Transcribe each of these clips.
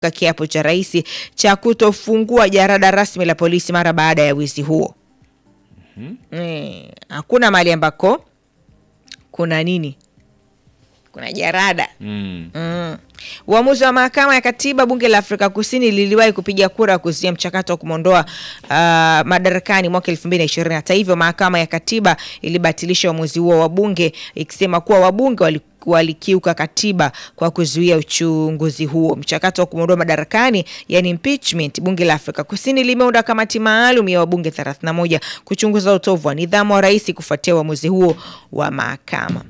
kiapo cha rais cha kutofungua jarada rasmi la polisi mara baada ya wizi huo. Mm, hakuna mahali ambako kuna nini, kuna jarada Mm. Mm. Uamuzi wa mahakama ya katiba bunge la Afrika Kusini liliwahi kupiga kura kuzuia mchakato wa kumwondoa uh, madarakani mwaka 2020. Hata hivyo, mahakama ya katiba ilibatilisha uamuzi huo wa bunge ikisema kuwa wabunge wali walikiuka katiba kwa kuzuia uchunguzi huo. Mchakato wa kumwondoa madarakani, yani impeachment, bunge la Afrika Kusini limeunda kamati maalum ya wabunge 31 kuchunguza utovu wa nidhamu wa rais kufuatia uamuzi huo wa mahakama.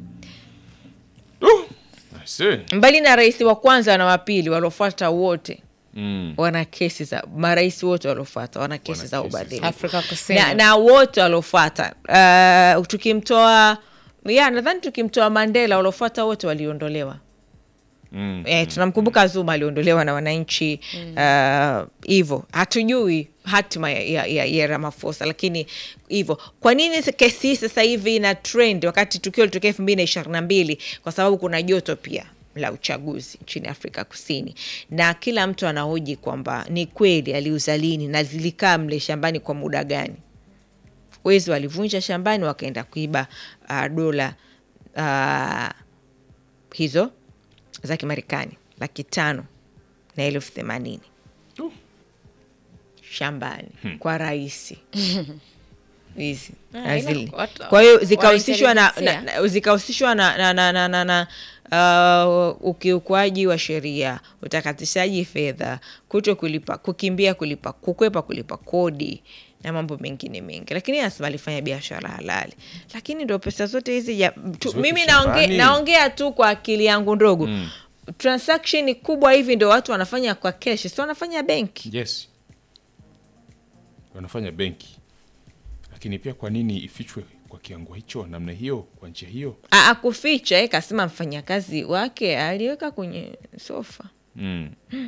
I see. Mbali na rais wa kwanza na wa pili waliofuata wote Mm. wana kesi za marais wote waliofuata wana kesi za kesi za- ubadhirifu Afrika Kusini. na, na wote waliofuata uh, tukimtoa ya nadhani tukimtoa Mandela waliofuata wote waliondolewa. Mm. Eh, tunamkumbuka Zuma aliondolewa na wananchi hivyo. hatujui hatima ya, ya, ya, ya Ramaphosa, lakini hivyo. Kwa nini kesi hii sasa hivi ina trend wakati tukio litokea elfu mbili na ishirini na mbili? Kwa sababu kuna joto pia la uchaguzi nchini Afrika Kusini, na kila mtu anahoji kwamba ni kweli aliuza lini na zilikaa mle shambani kwa muda gani. Wezi walivunja shambani wakaenda kuiba uh, dola uh, hizo za Kimarekani laki tano na elfu themanini Uh. shambani kwa rais hizi Ah, na ila zile. watu- Kwa hiyo zikahusishwa na, na, wanaintelijensia. na, zikahusishwa na, na, na, na, na, na uh, ukiukwaji wa sheria, utakatishaji fedha, kuto kulipa, kukimbia kulipa, kukwepa kulipa kodi na mambo mengine mengi, lakini anasema alifanya biashara halali, lakini ndo pesa zote hizi ja, tu, Ziweke mimi naonge, shambani. naongea tu kwa akili yangu ndogo Mm. transaction kubwa hivi ndo watu wanafanya kwa kesh, si wanafanya benki. Yes. Wanafanya benki. Lakini pia kwa nini ifichwe kwa kiwango hicho namna hiyo kwa njia hiyo? A- Akuficha eh, kasema mfanyakazi wake aliweka kwenye sofa. Mm.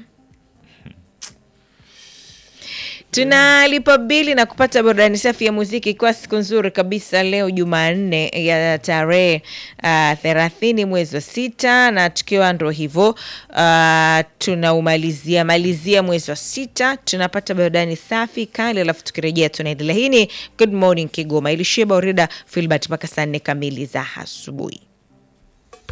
Tunalipa bili na kupata burudani safi ya muziki, ikiwa siku nzuri kabisa leo Jumanne ya tarehe uh, thelathini mwezi wa sita, na tukiwa ndo hivyo uh, tunaumalizia malizia mwezi wa sita, tunapata burudani safi kali, alafu tukirejea tunaendelea. Hii ni Good Morning Kigoma, ilishia Baurida Filbert mpaka saa nne kamili za asubuhi.